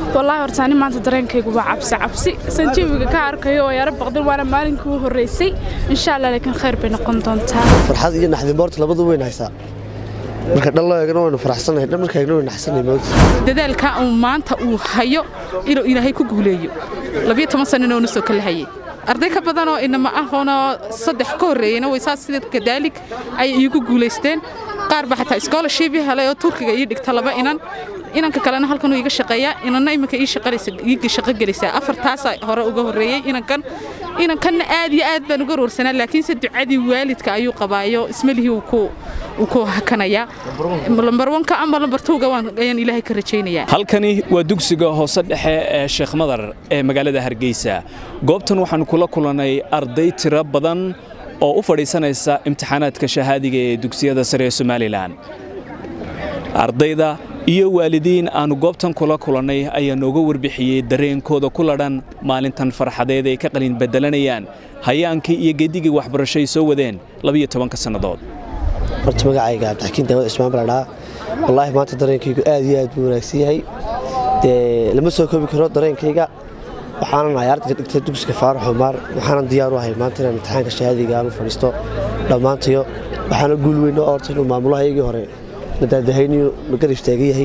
wallaahi horta ani maanta dareenkaygu waa cabsi cabsi san jawiga ka arkayo oo yaro baqdin waana maalinkii u horreysay insha allah laakiin khayr bay noqon doontaa farxad iyo naxdinboorta labadu weyn haysaa marka dhan loo eegana waynu faraxsanahay dhan marka eegna waynu naxsanahay mawti dadaalka uu maanta uu hayo inuu ilaahay ku guuleeyo labiyo toban sanana uuna soo kala hayay arday ka badanoo inama ahoonoo saddex ka horreeyeyna way saas sida kadaalig ayay iigu guulaysteen qaar ba xataa scholarship helay oo turkiga ii dhigta laba inan inanka kalena halkan uu iga shaqeeyaa inanna iminka ii shaqalaysa iiga shaqo gelaysaa afartaasa hore uga horreeyey inankan inankanna aad iyo aad baan uga roorsanaa laakiinse ducadii waalidka ayuu qabaayo ismalihii uu ku uu ku hakanayaa lambar wanka ama lambar tuuga ayaan ilaahay ka rajaynayaa halkani waa dugsiga hoose dhexe ee sheekh madar ee magaalada hargeysa goobtan waxaan kula kulannay arday tiro badan oo u fadhiisanaysa imtixaanaadka shahaadiga ee dugsiyada sare ee somalilan ardayda iyo waalidiin aannu goobtan kula kulannay ayaa nooga warbixiyey dareenkooda ku ladhan maalintan farxadeed ay ka qalin bedelanayaan hayaankii iyo geedigii waxbarasho ay soo wadeen labiyo tobanka sannadood horta magacayga cabdixakiin daawad cismaan baladhaa wallaahi maanta dareenkaygu aad iyo aad buu wanaagsan yahay dee lama soo koobi karo dareenkayga waxaanan ahay ardayga dhigtay dugsiga faarax xumaar waxaanan diyaar u ahay maanta inaan imtixaanka shahaadiga aanu fadhiisto dhammaantayo waxaana guul weyn oo orta inuu maamulahaygii hore nadaadahayniyu nagar istaagan yahay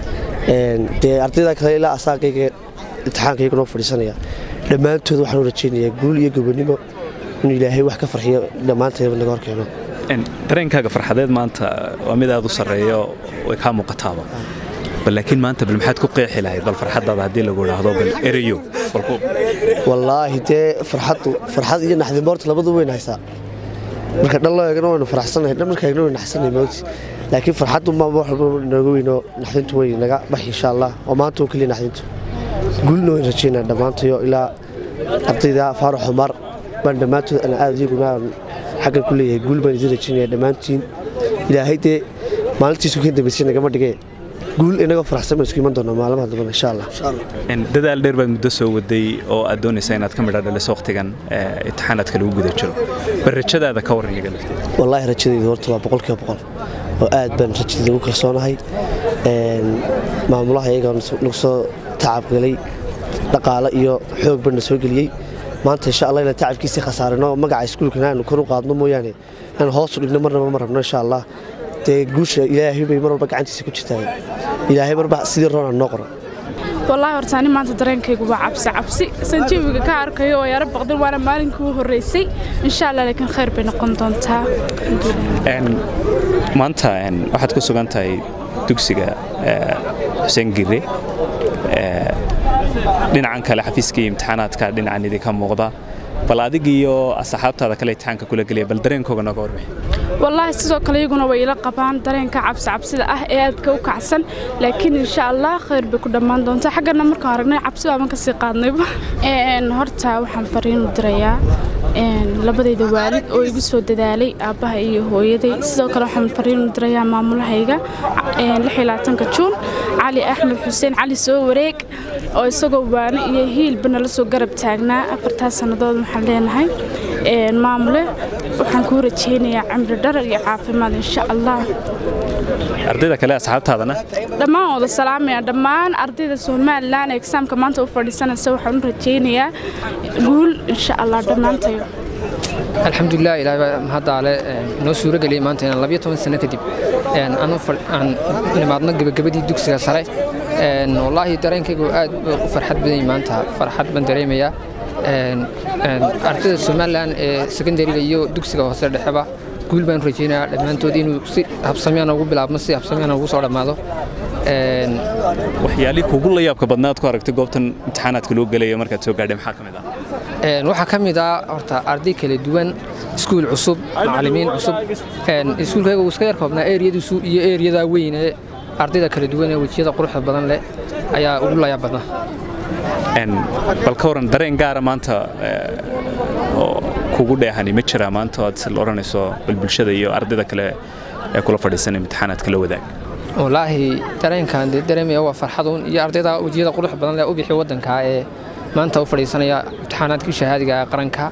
dee ardayda kale ilaa asaagayga imtixaankayga noo fadhiisanaya dhammaantood waxaan u rajaynayaa guul iyo gobonimo inuu ilaahay wax ka farxiyo dhammaantayba naga hor keeno dareenkaaga farxadeed maanta waa mid aad u sarreeyo way kaa muuqataaba bal laakiin maanta bal maxaad ku qeexi lahayd bal farxaddaada haddii lagu idhaahdo bal ereyo wallaahi dee farxaddu farxad iyo naxdinboorta labadu weyn haysaa marka dhan loo eegana waynu faraxsanahay dhan marka eegna waynu naxsanahay mawti laakiin farxaddu maama wax walba nooga weynoo naxdintu way naga bax insha allah oo maanta oo keliya naxdintu guulna wayn rajaynaa dhammaantayo ilaa ardayda faarax xumar baan dhammaantood ana aad iyaguna xaggan ku leeyahay guul baan idin rajaynaya dhammaantiin ilaahay dee maalintiisu ka dambaysay nagama dhigee guul inagoo faraxsan baan isku iman doonaa maalmaha dambana insha allah dadaal dheer baad muddo soo waday oo aad doonaysaa inaad ka midha dhaliso waqtigan imtixaanaadka lagu guda jiro bal rajadaada ka warran iyaga lafteeda wallaahi rajadaydu horta waa boqolkiiba boqol oo aad baan rajadayda ugu kalsoonahay maamulaha iyagaa nagu soo tacabgalay dhaqaale iyo xoog baan na soo geliyey maanta insha allah inaan tacabkiisii khasaarino magaca iskuulkana aanu kor u qaadno mooyaane inaan hoos u dhigno marnaba ma rabno insha allah dee guusha ilaahay bay mar walba gacantiisa ku jirtaa ilaahay marba sidii roonaan noo qoro wallaahi horta ani maanta dareenkaygu waa cabsi cabsi san jawiga ka arkayo oo yaro baqdin waana maalinkii u horreysay insha allah laakiin khayr bay noqon doontaa maanta waxaad ku sugan tahay dugsiga xuseen gire dhinacan kale xafiiskii imtixaanaadka dhinacan idinka muuqda bal adig iyo asxaabtaada kale imtixaanka kula geliya bal dareenkooga nooga warbixi wallaahi sidoo kale iyaguna way ila qabaan dareenka cabsi cabsida ah ee aadka u kacsan laakiin insha allah khayr bay ku dhammaan doontaa xaggana markaan aragnay cabsi baaban kasii qaadnayba horta waxaan fariin u dirayaa labadayda waalid oo igu soo dadaalay aabbaha iyo hooyaday sidoo kale waxaan fariin u dirayaa maamulahayga juun cali axmed xuseen cali soo wareeg oo isagoo waano iyo hiilba nala soo garab taagnaa afartaas sannadood waxaan leenahay maamule waxaan kuu rajaynayaa cimri dharar iyo caafimaad insha allah ardayda kale asxaabtaadana dhammaan wada salaamaya dhammaan ardayda somalilan exaamka maanta u fadhiisanaysa waxaan u rajaynayaa guul insha allah dhammaantayo alxamdulilah ilaahay baa mahaddaale noo suuro geliyey maanta inaan labiyo toban sano kadib aan nimaadno gebagabadii dugsiga sare wallaahi dareenkaygu aad u farxad badanyay maanta farxad baan dareemayaa ardayda somalilan ee secondariga iyo dugsiga hoose dhexeba guul baan rajaynayaa dhammaantood inuu si habsamyana ugu bilaabmo si habsamyana ugu soo dhammaado waxyaalii kugu la yaabka badnaad ku aragtay goobtan imtixaanaadka loo gelaya markaad soo gaadhay maxaa ka mid ah waxaa ka mid ah horta arday kala duwan iskuul cusub macallimiin cusub iskuulkayga uu iska yar koobnaa eeriyadiisu iyo eeriyada weyn ee ardayda kala duwan ee wejiyada quruxda badan leh ayaa ugu layaab badnaa bal ka waran dareen gaara maanta oo kugu dheehani ma jiraa maanta aad si odhanayso bal bulshada iyo ardayda kale ee kula fadhiisan imtixaanaadka la wadaag wallaahi dareenkan dee dareemaya waa farxaduun iyo ardayda wejiyada qurux badan leh u bixi waddanka ee maanta u fadhiisanaya imtixaanaadkii shahaadiga ee qaranka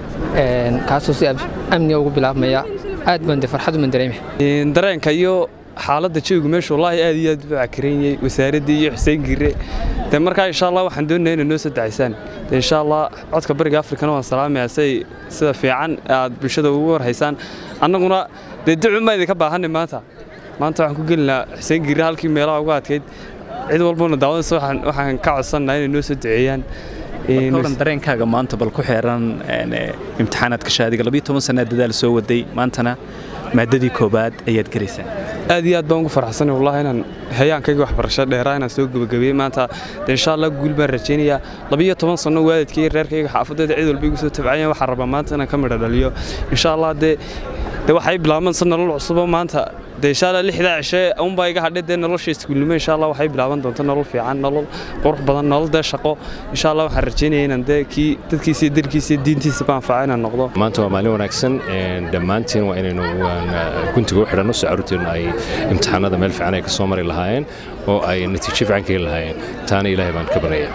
kaasoo si amniga ugu bilaabmaya aad baan de farxad uman dareemaya dareenka iyo xaaladda jawigu meesha wallaahi aad iyo aad u cakaranyey wasaaraddii iyo xuseen gire de markaa insha allah waxaan doonaya inay noo soo dacaysaan de insha allah codka bariga afrikana waan salaamayaa say sida fiican aad bulshada ugu warhaysaan annaguna dee ducuma idinka baahanay maanta maanta waxaan ku gelinaa xuseen gire halkii meelaha ugu adkayd cid walbana daawadaysa waxaan ka codsannaha inay noo soo duceeyaan oran dareenkaaga maanta bal ku xeeran imtixaanaadka shaadiga labiyo toban sanaa dadaal soo waday maantana maadadii koobaad ayaad gelaysaa aad iyo aad baan ugu farxsanay wallahi inaan hayaankayga waxbarasho dheeraa inaan soo gebagabeeyey maanta de insha allah guul baan rajaynayaa labiyo toban sanno waalidkayga reerkayga xaafaddeeda cid walba igu soo tabcayeen waxaan rabaa maanta inaan ka midho dhaliyo insha allah dee de waxay bilaabansa nolol cusubo maanta de insha allah lixdaa cishe unbaa iga hadhay dee nolosha iskuulnimo insha allah waxay bilaaban doonta nolol fiican nolol qurux badan nolol dee shaqo insha allah waxaan rajaynaya inaan dee kii dadkiisa iyo dalkiisa iyo diintiisa ba anfaca inaan noqdo maanta waa maalin wanaagsan dhammaantiin waa inaynu guntiga u xidhanno si carruurteennu ay imtixaanada meel fiican ay ka soo mari lahaayeen oo ay natiijo fiican ka heli lahaayeen taana ilaahay baan ka baraya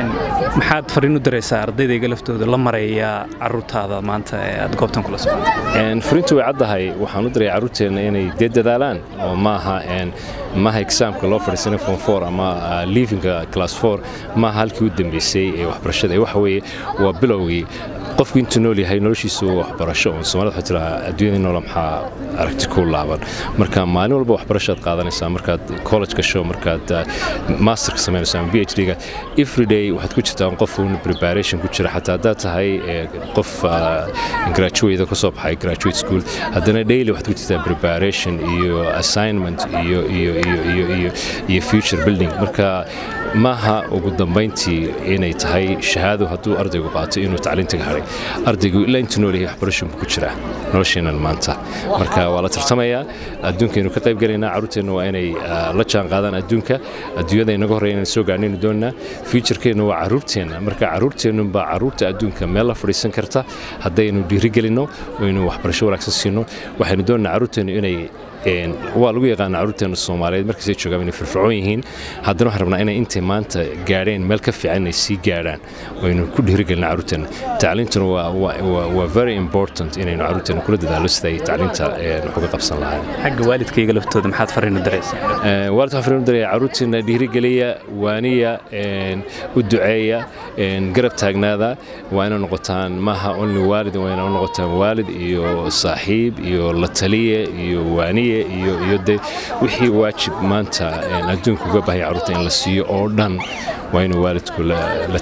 maxaad fariin u daraysaa ardaydaga laftooda la maraya carruurtaada maanta ee aad goobtan kula socotay fariintu way caddahay waxaan u daraya carruurteenna inay dee dadaalaan oo maaha maaha exaamka loo fadhiisanay form four ama leavinga class four maaha halkii u dambeysay ee waxbarashada ee waxa weeye waa bilowgii qofku intuu nool yahay noloshiisu waxbarasho oo soomaalida waxaa tiraa adduunyada noola maxaa aragti ku laaban marka maalin walba waxbarashaad qaadanaysaa markaad college gasho markaad masterka samaynayso ama b h d-ga everyday waxaad ku jirtaa qof uun preparation ku jira xataa haddaad tahay qof graduate ka soo baxay graduate school haddana daily waxaad ku jirtaa preparation iyo assignment iyo iyo iyo iyo iyo iyo future building marka maaha ugu dambayntii inay tahay shahaado hadduu ardaygu qaato inuu tacliintaga hadhay ardaygu ilaa intuu nool yahay waxbarashan buu ku jiraa nolosheennan maanta marka waa la tartamayaa adduunkaynu ka qayb gelaynaa carruurteenna waa inay la jaan qaadaan adduunka adduunyada inaga horreya inaan soo gaarnaynu doonnaa futurkeenna waa carruurteenna marka carruurteennunbaa carruurta adduunka meel la fadhiisan karta haddaynu dhiirigelinno oynu waxbarasho wanaagsan siinno waxaynu doonnaa carruurteennu inay waa lagu yaqaana carruurteena soomaaliyeed markaasay joogaan inay firfircoon yihiin haddana waxaan rabnaa inay intay maanta gaadheen meel ka fiican inay sii gaadhaan waynu ku dhiirigelina carruurteena tacliintuna waa very important inaynu carruurteena kula dadaalo sida ay tacliinta wax uga qabsan lahayn xagga waalidkayga laftooda maxaad fariin u daraysaa waalidka waxaan fariin u daraya carruurteena dhiirigeliya waaniya u duceeya garab taagnaada waa inay noqotaan maaha only waalid waa inay noqotaan waalid iyo saaxiib iyo la taliye iyo waaniye iyo de wixii waajib maanta adduunka uga baahaya carruurta in la siiyo oo dhan waa inuu waalidku la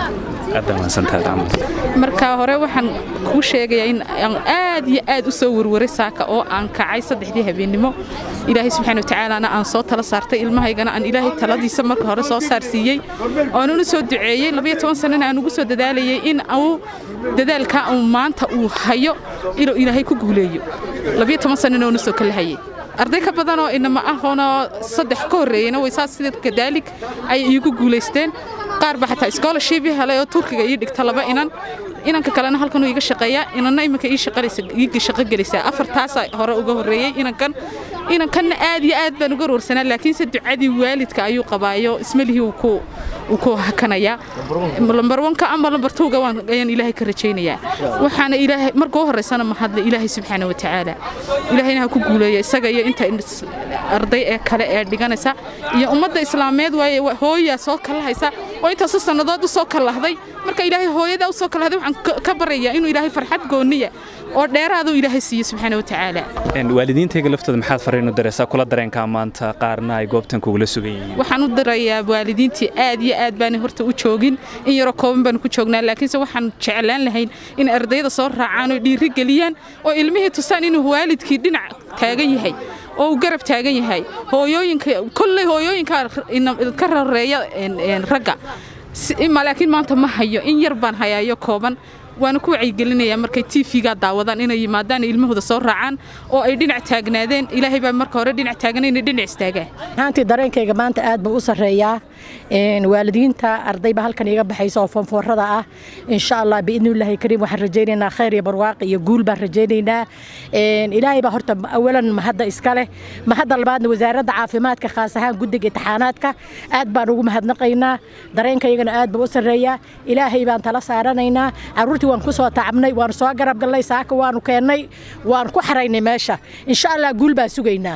taagnaado marka hore waxaan kuu sheegayaa in aan aad iyo aad u soo warwaray saaka oo aan kacay saddexdii habeennimo ilaahay subxaana watacaalana aan soo tala saartay ilmahaygana aan ilaahay taladiisa marka hore soo saarsiiyey oonuna soo duceeyey labayo toban sannana aan ugu soo dadaalayay in uu dadaalkaa uu maanta uu hayo inuu ilaahay ku guuleeyo labayo toban sannana oona soo kala hayay arday ka badanoo inama ahoonoo saddex ka horreeyeyna way saas sida kadaalig ayay iigu guulaysteen qaar ba xataa scholarship helay oo turkiga ii dhigta laba inan inanka kalena halkan uu iga shaqeeyaa inanna iminka ii shaqalaysa ii shaqo gelaysaa afartaasa hore uga horreeyey inankan inankanna aad iyo aad baan uga warwarsanaa laakiinse ducadii waalidka ayuu qabaayo ismalihii uu ku uu ku hakanayaa lambar wanka ama lambar towga waan ayaan ilaahay ka rajaynayaa waxaana ilaahay marka u horeysana mahadle ilaahay subxaana wa tacaala ilaahayna ha ku guuleeya isaga iyo inta arday ee kale ee dhiganaysa iyo ummadda islaameed waaye hooyaa soo kalahaysa oo intaasoo sannadood u soo kalahday marka ilaahay hooyadaa u soo kalahday waxaan ka barayaa inuu ilaahay farxad gooniya oo dheeraaduu ilaahay siiyo subxaana wa tacaala waalidiintayga laftooda maxaad fariin u daraysaa kula dareenkaa maanta qaarna ay goobtan kugula sugan yihiin waxaan u darayaa waalidiintii aad iyo aad baanay horta u joogin in yaroo kooban baanu ku joognaa laakiinse waxaan jeclaan lahayn in ardayda soo raacaan oo dhiiri geliyaan oo ilmihii tusaan inuu waalidkii dhinac taagan yahay oo uu garab taagan yahay hooyooyinka kolley hooyooyinka ka rareeya ragga laakiin maanta ma hayo in yar baan hayaayo kooban waana ku wacyigelinayaa markay tv-ga daawadaan inay yimaadaan ilmahooda soo raacaan oo ay dhinac taagnaadeen ilaahay baa marka hore dhinac taagan inay dhinac istaagaan ahaantii dareenkayga maanta aad buu u sarreeyaa waalidiinta ardayba halkan iga baxaysa oo foonfoorada ah insha allah biidnillaahi kariim waxaan rajaynaynaa khayr iyo barwaaqi iyo guul baan rajaynaynaa ilaahay baa horta awalan mahadda iska leh mahadda labaadna wasaaradda caafimaadka khaas ahaan guddiga imtixaanaadka aad baan ugu mahadnaqaynaa dareenkaygana aad buu u sarreeyaa ilaahay baan tala saaranaynaa caruurtii waan ku soo tacabnay waan soo garab gallay saaka waanu keennay waan ku xaraynay meesha insha allah guul baan sugaynaa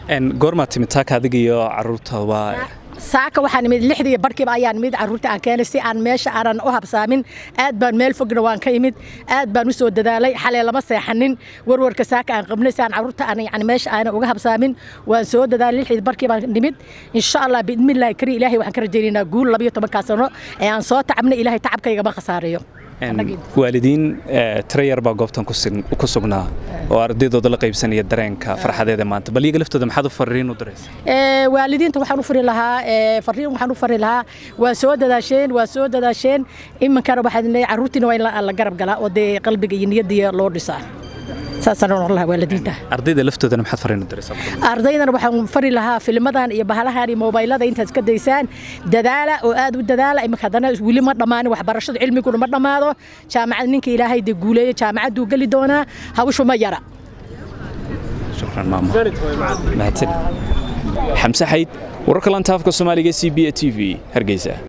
goormaa timid taaka adiga iyo caruurtaba saaka waxaan imid lixdii barkiiba ayaan imid caruurta aan keenay si aan meesha aanan u habsaamin aad baan meel fogna waan ka imid aad baan u soo dadaalay xalay lama seexanin warwarka saaka aan qabnay si aan caruurta aan yani meesha aanan uga habsaamin waan soo dadaalay lixdii barkii baan nimid insha allah biidmillahi kari ilaahay waxaan ka rajaynaynaa guul labayo tobankaa sano ee aan soo tacabnay ilaahay tacabkaygama khasaarayo waalidiin tiro yar baa goobtan ku sugnaa oo ardaydooda la qaybsanaya dareenka farxadeeda maanta bal iyaga laftooda maxaad u fariin u diraysa waalidiinta waxaan u fari lahaa fariin waxaan u fari lahaa waa soo dadaasheen waa soo dadaasheen iminkana waxaad leeyahay carruurtiina waa in la garab galaa oo dee qalbiga iyo niyaddiya loo dhisaa saasaan oran lahaa waalidiinta ardayda laftoodana maxaad fariin u diraysaa ardaydana waxaan fari lahaa filmadan iyo bahalahan iyo mobaylada intaad iska daysaan dadaala oo aad u dadaala iminka haddana weli ma dhammaanin waxbarashada cilmiguna ma dhammaado jaamacad ninka ilaahay dee guuleeya jaamacadduu geli doonaa hawshu ma yara shukran maamo mahadsan xamse xayd wararka lantaafka soomaaliga c b a t v hargeysa